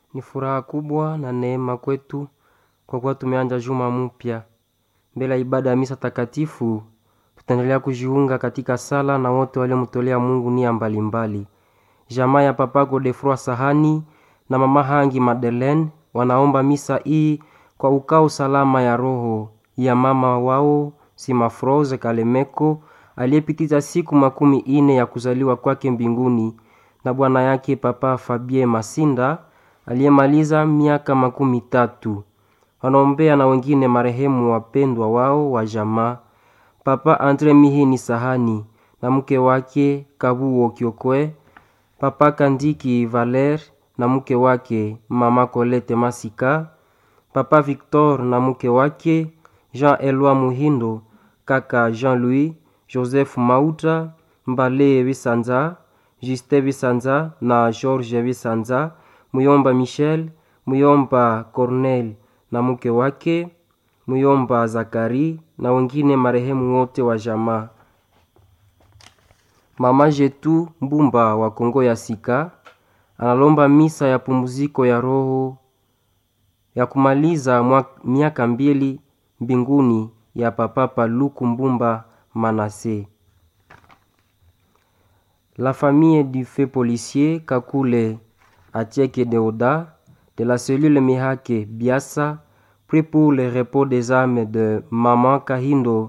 Ni furaha kubwa na neema kwetu kwa kuwa tumeanja juma mpya. Mbele ya ibada ya misa takatifu, tutaendelea kujiunga katika sala na wote waliomtolea Mungu nia mbalimbali. Jamaa ya Papa Godefroid Sahani na Mama Hangi Madeleine wanaomba misa hii kwa ukao salama ya roho ya mama wao Simafrose Kalemeko aliyepitiza siku makumi ine ya kuzaliwa kwake mbinguni na bwana yake Papa Fabien Masinda aliyemaliza miaka makumi tatu. Wanaombea na wengine marehemu wapendwa wao wa jamaa Papa Andre Mihini Sahani na mke wake Kabuo Kiokwe, Papa Kandiki Valer na mke wake Mama Colette Masika, Papa Victor na mke wake Jean Eloi Muhindo, kaka Jean-Louis, Joseph Mauta, Mbale Bisanza, Juste Bisanza na George Bisanza, Muyomba Michel, Muyomba Cornel na mke wake, Muyomba Zakari na wengine marehemu wote wa jamaa. Mama Jetu Mbumba wa Kongo ya Sika analomba misa ya pumziko ya roho ya kumaliza mwa- miaka mbili mbinguni ya Papa Paluku Mbumba Manase. La famille du feu policier Kakule Atieke Deoda de la cellule Mihake Biasa prie pour le repos des âmes de Maman Kahindo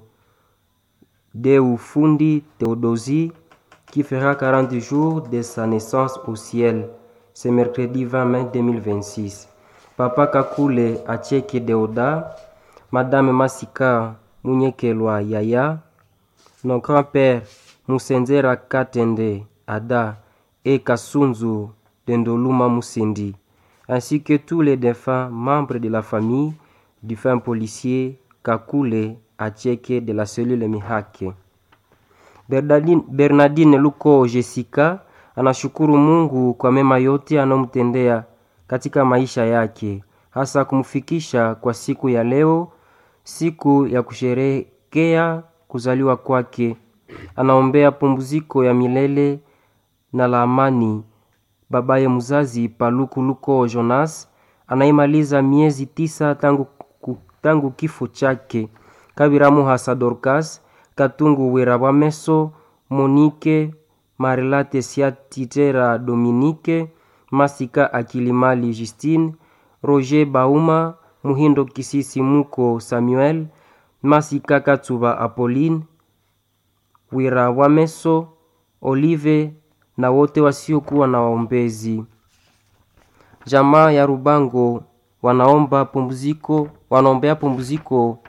Deu Fundi Theodosie qui fera 40 jours de sa naissance au ciel ce mercredi 20 mai 2026. Papa Kakule Atieke Deoda, Madame Masika Munyekelwa Yaya, nos grands-pères Musenzera Katende Ada et Kasunzu Dendoluma Musendi, ainsi que tous les défunts membres de la famille du fin policier Kakule Atieke de la cellule Mihake. Bernardine, Bernardine Luko Jessica anashukuru Mungu kwa mema yote anayomtendea katika maisha yake, hasa kumfikisha kwa siku ya leo, siku ya kusherehekea kuzaliwa kwake. Anaombea pumziko ya milele na la amani babaye mzazi Paluku Luko Jonas anayemaliza miezi tisa tangu, ku- tangu kifo chake. Kabiramu Hasa Dorcas Katungu Werabameso Monike Marilate Siatitera Dominique Masika Akilimali Justine Roger Bauma Muhindo Kisisi Muko Samuel Masika Katsuba Apolline Wirawameso Olive na wote wasiokuwa na waombezi. Jamaa ya Rubango wanaomba pumziko, wanaombea pumziko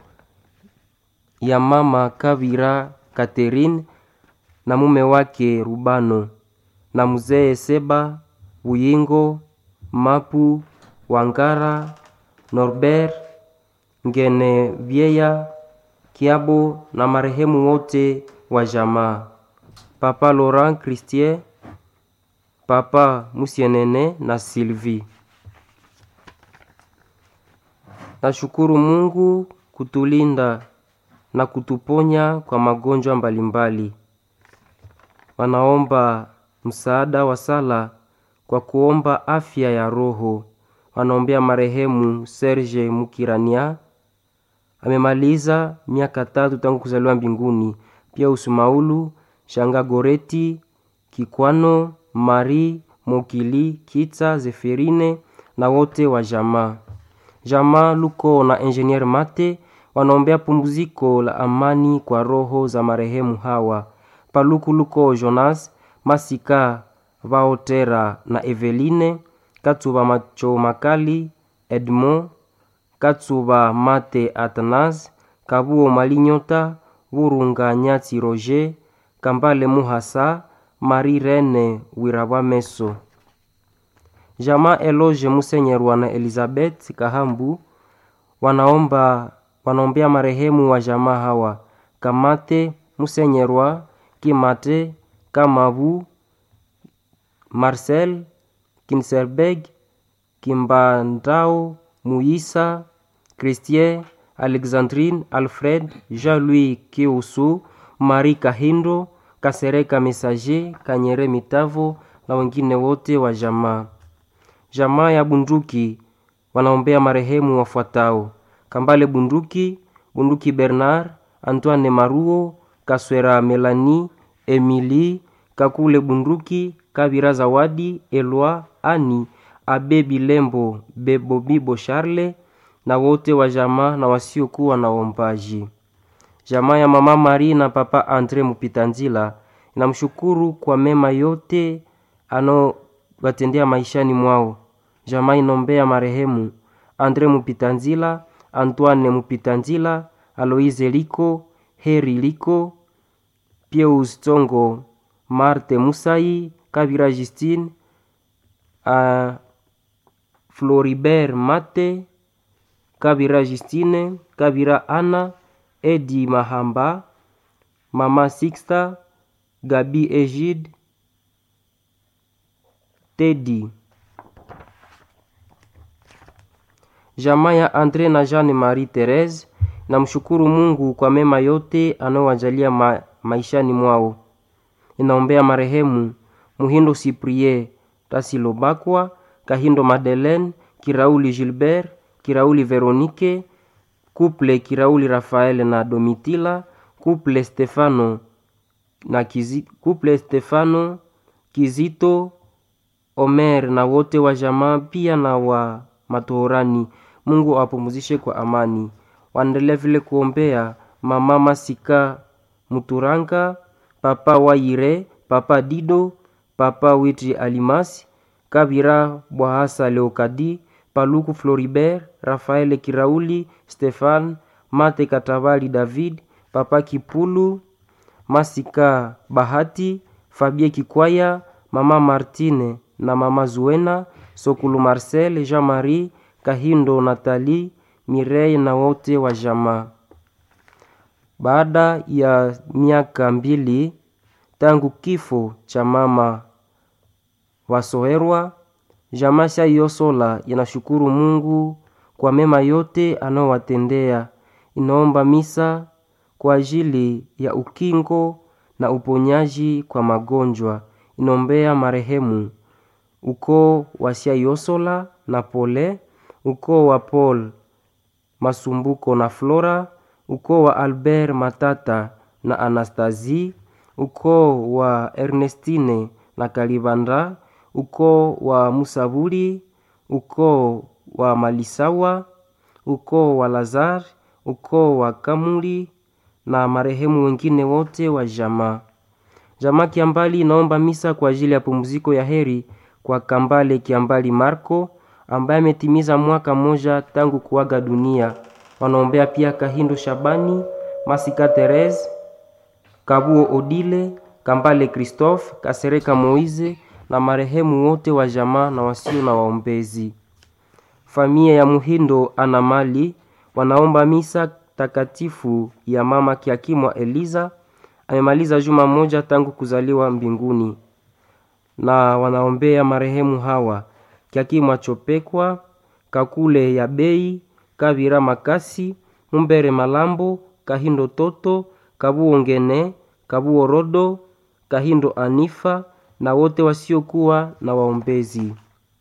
ya mama Kavira Catherine na mume wake Rubano na mzee Seba Buyingo Mapu Wangara Norbert Ngene Vieya Kiabo na marehemu wote wa jamaa. Papa Laurent Christier, Papa Musienene na Sylvie. Nashukuru Mungu kutulinda na kutuponya kwa magonjwa mbalimbali. Wanaomba msaada wa sala kwa kuomba afya ya roho. Wanaombea marehemu Serge Mukirania amemaliza miaka tatu tangu kuzaliwa mbinguni. Pia Usumaulu Shanga Goreti Kikwano Mari Mokili Kitsa Zeferine na wote wa jamaa. Jamaa Luko na Engineer Mate wanaombea pumziko la amani kwa roho za marehemu hawa Paluku Luko Jonas Masika Vaotera na Eveline Katsuba Macho Makali Edmond Katsuba Mate Atanas Kabuo Malinyota Vurunga Nyati Roger Kambale Muhasa Marie Rene Wirabameso Jamaa Eloge Musenyerwa na Elizabeth Kahambu wanaomba wanaombea marehemu wa jamaa hawa Kamate Musenyerwa Kimate Kamabu Marcel Kinserberg Kimbandao Muisa Christien Alexandrine Alfred Jean-Louis Kiusu Marie Kahindo Kasereka Messager Kanyere Mitavo na wengine wote wa jamaa. jamaa ya bunduki wanaombea marehemu wafuatao kambale bunduki bunduki bernard antoine maruo kaswera melani emili kakule bunduki kabira zawadi elwa ani abe bilembo bebobibo charle na wote wa jamaa na wasiokuwa na waombaji jamaa ya mama mari na papa andre mupitanzila inamshukuru kwa mema yote anaowatendea maishani mwao jamaa inombea marehemu andre mupitanzila antoine mupitanzila aloise liko heri liko pieus tongo marte musai kabira justine uh, floribert mate kabira justine kabira ana edi mahamba mama sixta gabi egide tedi jamaa ya andre na jeanne marie therese namshukuru mungu kwa mema yote anaowajalia ma, maishani mwao inaombea marehemu muhindo siprie tasilobakwa kahindo madeleine kirauli gilbert kirauli veronike kuple kirauli rafael na domitila kuple stefano na kizi, kuple stefano kizito omer na wote wa jamaa pia na wa matohorani mungu awapumuzishe kwa amani waendelea vile kuombea mama masika muturanga papa waire papa dido papa witri alimasi kabira bwahasa leokadi paluku floribert rafael kirauli stefan mate katabali david papa kipulu masika bahati fabie kikwaya mama martine na mama zuena sokulu marcel jean marie kahindo natali mirei na wote wa jamaa baada ya miaka mbili tangu kifo cha mama wasoherwa jamaa shaiosola inashukuru mungu kwa mema yote anaowatendea inaomba misa kwa ajili ya ukingo na uponyaji kwa magonjwa inaombea marehemu ukoo wa siaiosola na pole ukoo wa paul masumbuko na flora ukoo wa albert matata na anastasie ukoo wa ernestine na kalibanda ukoo wa musaburi ukoo wa malisawa ukoo wa lazar ukoo wa kamuli na marehemu wengine wote wa jamaa jamaa kiambali inaomba misa kwa ajili ya pumziko ya heri kwa kambale kiambali marco ambaye ametimiza mwaka mmoja tangu kuaga dunia wanaombea pia kahindo shabani masika therese kabuo odile kambale christophe kasereka moize na marehemu wote wa jamaa na wasio na waombezi familia ya muhindo ana mali wanaomba misa takatifu ya mama kiakimwa eliza amemaliza juma moja tangu kuzaliwa mbinguni na wanaombea marehemu hawa kiakimwa chopekwa kakule ya bei kavira makasi mumbere malambo kahindo toto kabuo ngene kabuo rodo kahindo anifa na wote wasiokuwa na waombezi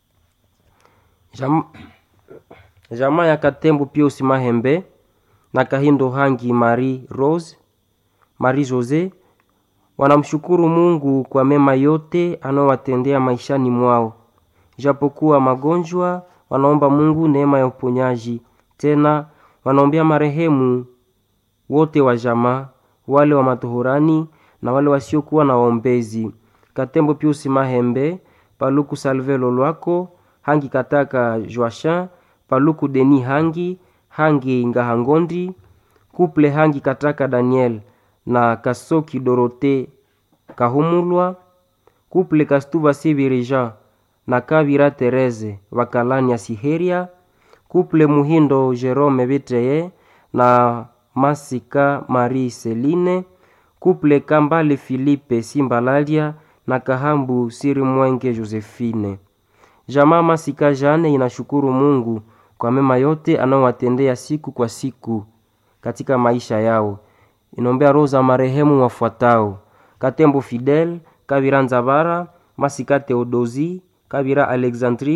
Jam... jamaa ya katembo piusi mahembe na kahindo hangi marie rose marie jose wanamshukuru mungu kwa mema yote anaowatendea maishani mwao japokuwa magonjwa wanaomba mungu neema ya uponyaji tena wanaombea marehemu wote wa jamaa wale wa matohorani na wale wasiokuwa na waombezi katembo piusi mahembe paluku salve lolwako hangi kataka joachin paluku deni hangi hangi ngahangondi kuple hangi kataka daniel na kasoki dorote kahumulwa kuple kastuva sibirija na kavira tereze vakalani ya siheria kuple muhindo jerome vitreye na masika marie seline kuple kambale filipe simbalalia na kahambu siri mwenge josephine jamaa masika jane inashukuru mungu kwa mema yote anaowatendea siku kwa siku katika maisha yao inaombea roho za marehemu wafuatao katembo fidel kavira nzavara masika theodosi kavira alexandrine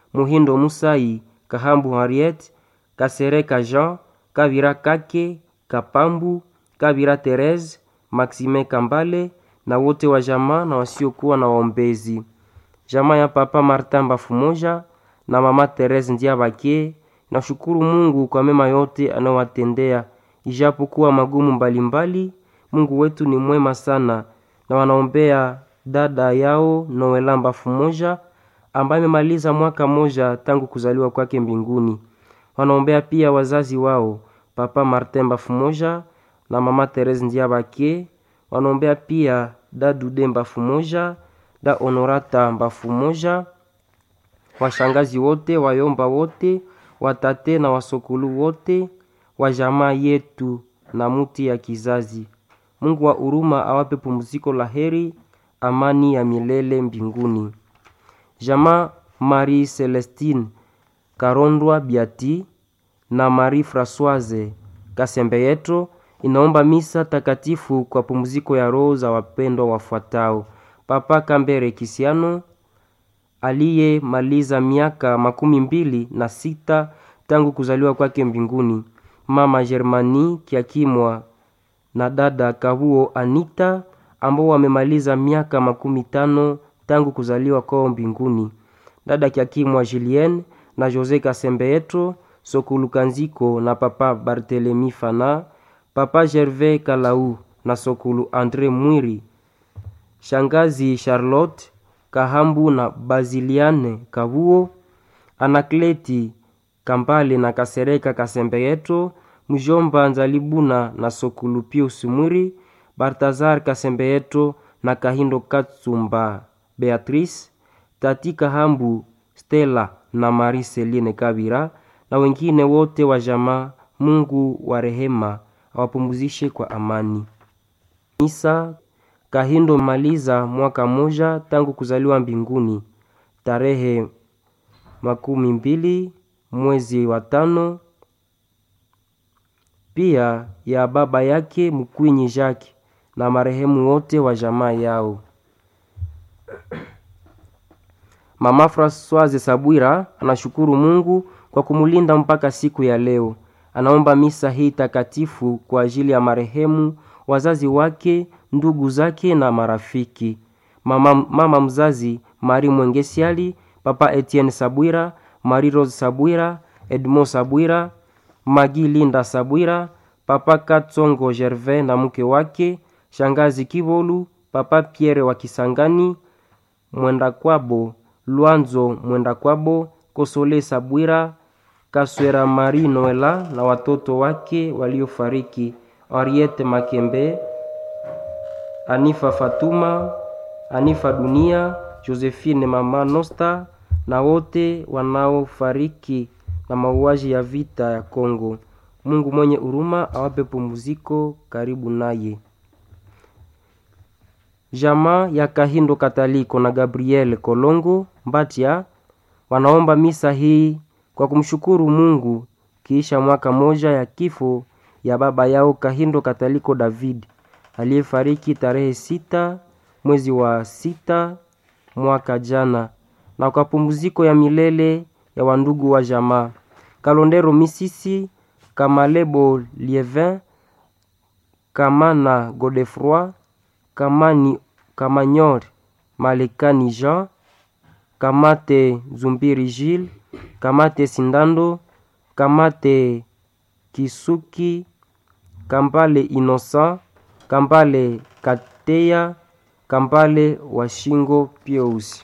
muhindo musai kahambu henriette kasereka jean kavira kake kapambu kavira therese maxime kambale na wote wa jamaa na wasiokuwa na waombezi jamaa ya papa martin bafumoja na mama therese ndiabake nashukuru mungu kwa mema yote anayowatendea ijapokuwa magumu mbalimbali mbali, mungu wetu ni mwema sana na wanaombea dada yao noelamba fumoja ambaye amemaliza mwaka moja tangu kuzaliwa kwake mbinguni wanaombea pia wazazi wao papa martin bafumoja na mama therese ndiabake wanaombea pia da dude mbafu moja da honorata mbafu moja washangazi wote wayomba wote watate na wasokulu wote wa jamaa yetu na muti ya kizazi mungu wa huruma awape pumziko la heri amani ya milele mbinguni jamaa marie celestine karondwa biati na marie françoise kasembeyetro inaomba misa takatifu kwa pumziko ya roho za wapendwa wafuatao papa kambere kisiano aliyemaliza miaka makumi mbili na sita tangu kuzaliwa kwake mbinguni mama germani kiakimwa na dada kabuo anita ambao wamemaliza miaka makumi tano tangu kuzaliwa kwao mbinguni dada kiakimwa julien na jose kasembeetro sokulukanziko na papa bartelemi fana papa gervais kalau na sokulu andre mwiri shangazi charlotte kahambu na baziliane kabuo anakleti kambale na kasereka kasembeyeto mjomba nzalibuna na sokulu pius mwiri bartazar kasembeyeto na kahindo katsumba beatrice tati kahambu stela na mari seline kabira na wengine wote wa jamaa mungu wa rehema awapumzishe kwa amani misa kahindo maliza mwaka moja tangu kuzaliwa mbinguni tarehe makumi mbili mwezi wa tano pia ya baba yake mkwinyi jacques na marehemu wote wa jamaa yao mama francoise sabwira anashukuru mungu kwa kumulinda mpaka siku ya leo anaomba misa hii takatifu kwa ajili ya marehemu wazazi wake ndugu zake na marafiki mama, mama mzazi mari mwengesiali papa etienne sabwira mari rose sabwira edmond sabwira magi linda sabwira papa katsongo gervais na mke wake shangazi kivolu papa pierre wa kisangani mwenda kwabo lwanzo mwenda kwabo kosole sabwira kaswera mari noela na watoto wake waliofariki henriette makembe anifa fatuma anifa dunia josephine mama nosta na wote wanaofariki na mauaji ya vita ya kongo mungu mwenye huruma awape pumziko karibu naye jamaa ya kahindo kataliko na gabriel kolongo mbatia wanaomba misa hii kwa kumshukuru mungu kiisha mwaka moja ya kifo ya baba yao kahindo kataliko david aliyefariki tarehe sita mwezi wa sita mwaka jana na kwa pumziko ya milele ya wandugu wa jamaa kalondero misisi kamalebo lievin kamana godefroi kamani kamanyor malekani jean kamate zumbiri gile kamate sindando kamate kisuki kambale innocent kambale kateya kambale washingo pieusi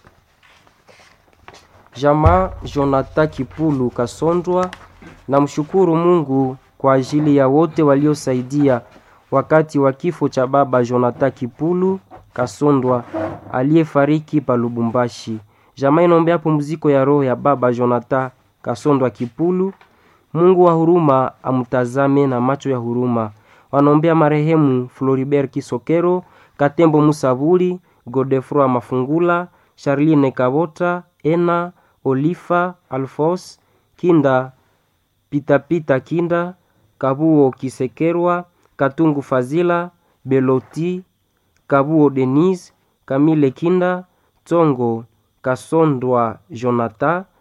jamaa jonathan kipulu kasondwa na mshukuru mungu kwa ajili ya wote waliosaidia wakati wa kifo cha baba jonathan kipulu kasondwa aliyefariki pa lubumbashi jamaa inaombea pumziko ya roho ya baba jonathan kasondwa kipulu mungu wa huruma amtazame na macho ya huruma wanaombea marehemu floribert kisokero katembo musavuli godefroi mafungula charline kabota ena olifa alfos kinda pitapita kinda kabuo kisekerwa katungu fazila beloti kabuo denise kamile kinda tsongo kasondwa jonathan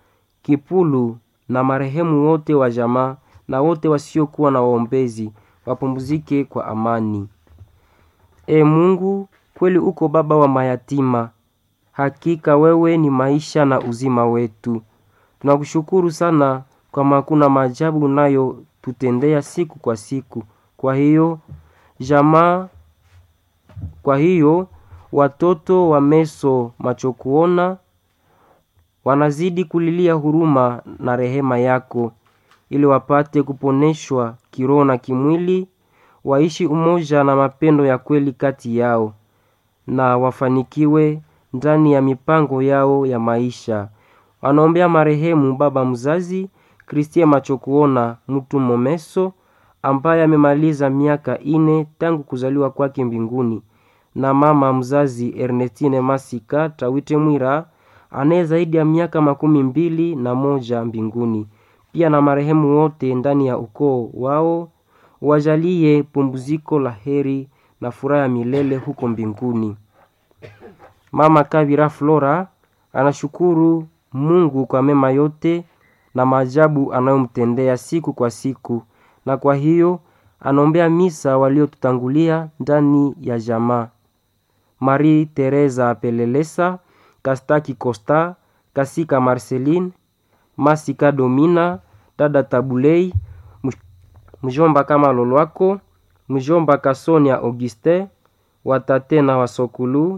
Kipulu na marehemu wote wa jamaa na wote wasiokuwa na waombezi wapumzike kwa amani. E Mungu, kweli uko baba wa mayatima, hakika wewe ni maisha na uzima wetu. Tunakushukuru sana kwa makuna maajabu unayotutendea siku kwa siku. Kwa hiyo jamaa, kwa hiyo watoto wa meso macho kuona wanazidi kulilia huruma na rehema yako, ili wapate kuponeshwa kiroho na kimwili, waishi umoja na mapendo ya kweli kati yao, na wafanikiwe ndani ya mipango yao ya maisha. Wanaombea marehemu baba mzazi Kristia Machokuona mtu Momeso ambaye amemaliza miaka ine tangu kuzaliwa kwake mbinguni, na mama mzazi Ernestine Masika Tawite Mwira anaye zaidi ya miaka makumi mbili na moja mbinguni. Pia na marehemu wote ndani ya ukoo wao wajalie pumbuziko la heri na furaha ya milele huko mbinguni. Mama Kavira Flora anashukuru Mungu kwa mema yote na maajabu anayomtendea siku kwa siku, na kwa hiyo anaombea misa waliotutangulia ndani ya jamaa: Marie Teresa Pelelesa, Kastaki Costa, Kasika Marceline, Masika Domina, dada Tabulei, mjomba kama Lolwako, mjomba Kasonia Auguste, watate na wasokulu